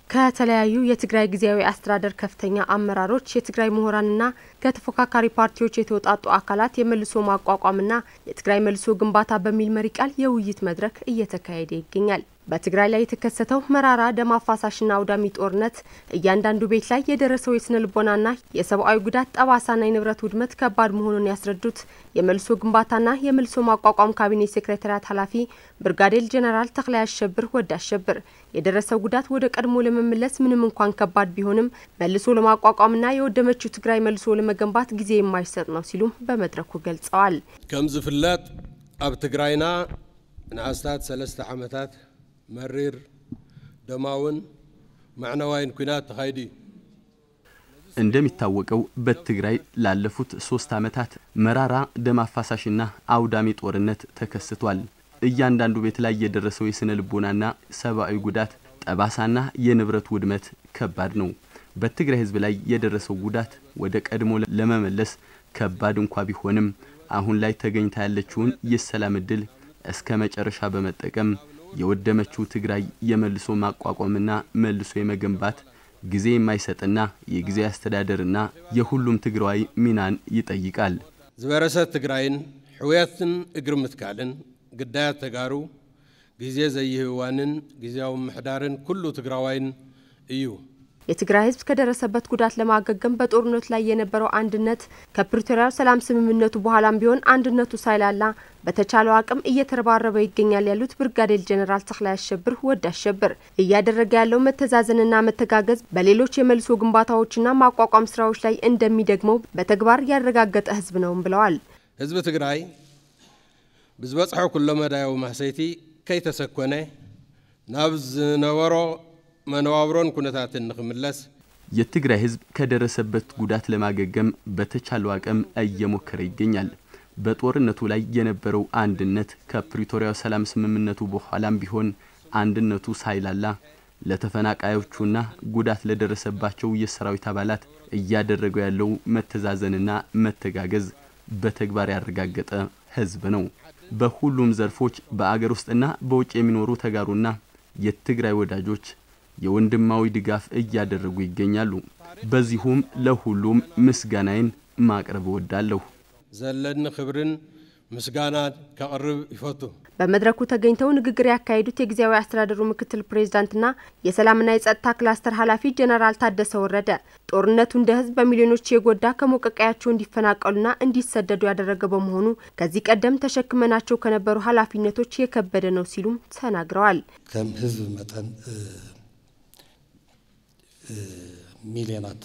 ከተለያዩ የትግራይ ጊዜያዊ አስተዳደር ከፍተኛ አመራሮች፣ የትግራይ ምሁራንና ከተፎካካሪ ፓርቲዎች የተውጣጡ አካላት የመልሶ ማቋቋምና የትግራይ መልሶ ግንባታ በሚል መሪ ቃል የውይይት መድረክ እየተካሄደ ይገኛል። በትግራይ ላይ የተከሰተው መራራ ደም አፋሳሽና አውዳሚ ጦርነት እያንዳንዱ ቤት ላይ የደረሰው የስነ ልቦናና የሰብአዊ ጉዳት ጠባሳና የንብረት ውድመት ከባድ መሆኑን ያስረዱት የመልሶ ግንባታና የመልሶ ማቋቋም ካቢኔ ሴክሬታሪያት ኃላፊ ብርጋዴር ጄኔራል ተክላይ አሸብር ወደ አሸብር የደረሰው ጉዳት ወደ ቀድሞ ለመመለስ ምንም እንኳን ከባድ ቢሆንም መልሶ ለማቋቋምና የወደመችው ትግራይ መልሶ ለመገንባት ጊዜ የማይሰጥ ነው ሲሉም በመድረኩ ገልጸዋል። ከም ዝፍለጥ ኣብ ትግራይና ንኣስታት ሰለስተ ዓመታት መሪር ደማውን ማዕነዋይን ኩናት ተኻይዱ እዩ። እንደሚታወቀው በትግራይ ላለፉት ሶስት ዓመታት መራራ ደም አፋሳሽና አውዳሚ ጦርነት ተከስቷል። እያንዳንዱ ቤት ላይ የደረሰው የስነ ልቦናና ሰብአዊ ጉዳት ጠባሳና የንብረት ውድመት ከባድ ነው። በትግራይ ሕዝብ ላይ የደረሰው ጉዳት ወደ ቀድሞ ለመመለስ ከባድ እንኳ ቢሆንም አሁን ላይ ተገኝታ ያለችውን የሰላም እድል እስከ መጨረሻ በመጠቀም የወደመችው ትግራይ የመልሶ ማቋቋምና መልሶ የመገንባት ጊዜ የማይሰጥና የጊዜ አስተዳደርና የሁሉም ትግራዋይ ሚናን ይጠይቃል። ዝበረሰት ትግራይን ሕውያትን እግሪ ምትካልን ግዳያት ተጋሩ ጊዜ ዘይህዋንን ጊዜያዊ ምሕዳርን ኩሉ ትግራዋይን እዩ። የትግራይ ህዝብ ከደረሰበት ጉዳት ለማገገም በጦርነቱ ላይ የነበረው አንድነት ከፕሪቶሪያው ሰላም ስምምነቱ በኋላም ቢሆን አንድነቱ ሳይላላ በተቻለው አቅም እየተረባረበ ይገኛል ያሉት ብርጋዴር ጄኔራል ተክላይ አሸብር ወደ አሸብር እያደረገ ያለው መተዛዘንና መተጋገዝ በሌሎች የመልሶ ግንባታዎችና ማቋቋም ስራዎች ላይ እንደሚደግመው በተግባር ያረጋገጠ ህዝብ ነውም ብለዋል። ህዝቢ ትግራይ ብዝበፅሖ ኩሎ መዳያዊ ማሰይቲ ከይተሰኮነ ናብ ዝነበሮ መነባብሮን ኩነታትን ንክምለስ የትግራይ ህዝብ ከደረሰበት ጉዳት ለማገገም በተቻለው አቅም እየሞከረ ይገኛል። በጦርነቱ ላይ የነበረው አንድነት ከፕሪቶሪያው ሰላም ስምምነቱ በኋላም ቢሆን አንድነቱ ሳይላላ ለተፈናቃዮቹና ጉዳት ለደረሰባቸው የሰራዊት አባላት እያደረገው ያለው መተዛዘንና መተጋገዝ በተግባር ያረጋገጠ ህዝብ ነው። በሁሉም ዘርፎች በአገር ውስጥና በውጭ የሚኖሩ ተጋሩና የትግራይ ወዳጆች የወንድማዊ ድጋፍ እያደረጉ ይገኛሉ። በዚሁም ለሁሉም ምስጋናዬን ማቅረብ እወዳለሁ። ዘለኒ ክብርን ምስጋና ከቅርብ ይፈቱ። በመድረኩ ተገኝተው ንግግር ያካሄዱት የጊዜያዊ አስተዳደሩ ምክትል ፕሬዝዳንትና የሰላምና የጸጥታ ክላስተር ኃላፊ ጀነራል ታደሰ ወረደ ጦርነቱ እንደ ህዝብ በሚሊዮኖች የጎዳ ከሞቀቀያቸው እንዲፈናቀሉና እንዲሰደዱ ያደረገ በመሆኑ ከዚህ ቀደም ተሸክመናቸው ከነበሩ ኃላፊነቶች የከበደ ነው ሲሉም ተናግረዋል። ከም ህዝብ መጠን ሚልዮናት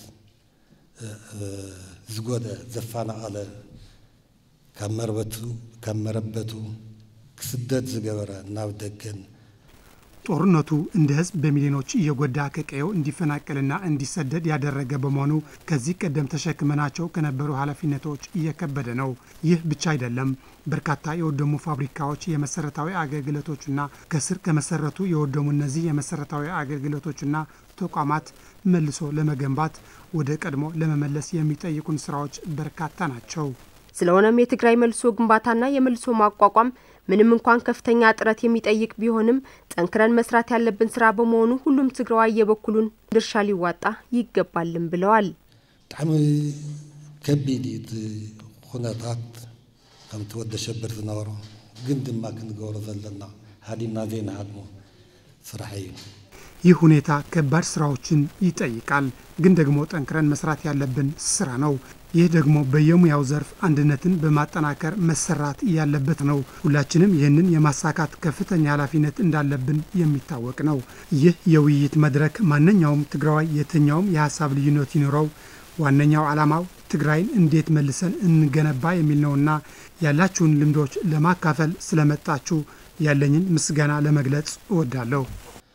ዝጎደ ዘፈናቐለ ካብ መርበቱ ካብ መረበቱ ክስደድ ዝገበረ ናብ ደገን ጦርነቱ እንደ ህዝብ በሚሊዮኖች እየጎዳ ከቀየው እንዲፈናቀልና እንዲሰደድ ያደረገ በመሆኑ ከዚህ ቀደም ተሸክመናቸው ከነበሩ ኃላፊነቶች እየከበደ ነው። ይህ ብቻ አይደለም። በርካታ የወደሙ ፋብሪካዎች፣ የመሰረታዊ አገልግሎቶችና ከስር ከመሰረቱ የወደሙ እነዚህ የመሰረታዊ አገልግሎቶችና ተቋማት መልሶ ለመገንባት ወደ ቀድሞ ለመመለስ የሚጠይቁን ስራዎች በርካታ ናቸው። ስለሆነም የትግራይ መልሶ ግንባታና የመልሶ ማቋቋም ምንም እንኳን ከፍተኛ ጥረት የሚጠይቅ ቢሆንም ጠንክረን መስራት ያለብን ስራ በመሆኑ ሁሉም ትግራዋይ የበኩሉን ድርሻ ሊዋጣ ይገባልም ብለዋል። ብጣዕሚ ከቢድ እቲ ኩነታት ከምቲ ወደ ሸብር ዝነበሮ ግን ድማ ክንገብሮ ዘለና ሃዲምና ዘይንሃድሞ ስራሕ እዩ። ይህ ሁኔታ ከባድ ስራዎችን ይጠይቃል፣ ግን ደግሞ ጠንክረን መስራት ያለብን ስራ ነው። ይህ ደግሞ በየሙያው ዘርፍ አንድነትን በማጠናከር መሰራት ያለበት ነው። ሁላችንም ይህንን የማሳካት ከፍተኛ ኃላፊነት እንዳለብን የሚታወቅ ነው። ይህ የውይይት መድረክ ማንኛውም ትግራዋይ የትኛውም የሀሳብ ልዩነት ይኑረው ዋነኛው ዓላማው ትግራይን እንዴት መልሰን እንገነባ የሚል ነውና ያላችሁን ልምዶች ለማካፈል ስለመጣችሁ ያለኝን ምስጋና ለመግለጽ እወዳለሁ።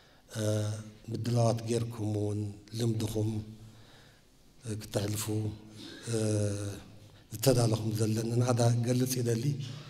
ምድላዋት ጌርኩም እውን ልምድኹም ክተሕልፉ ዝተዳለኹም ዘለና ንዓዳ ገልጽ ይደሊ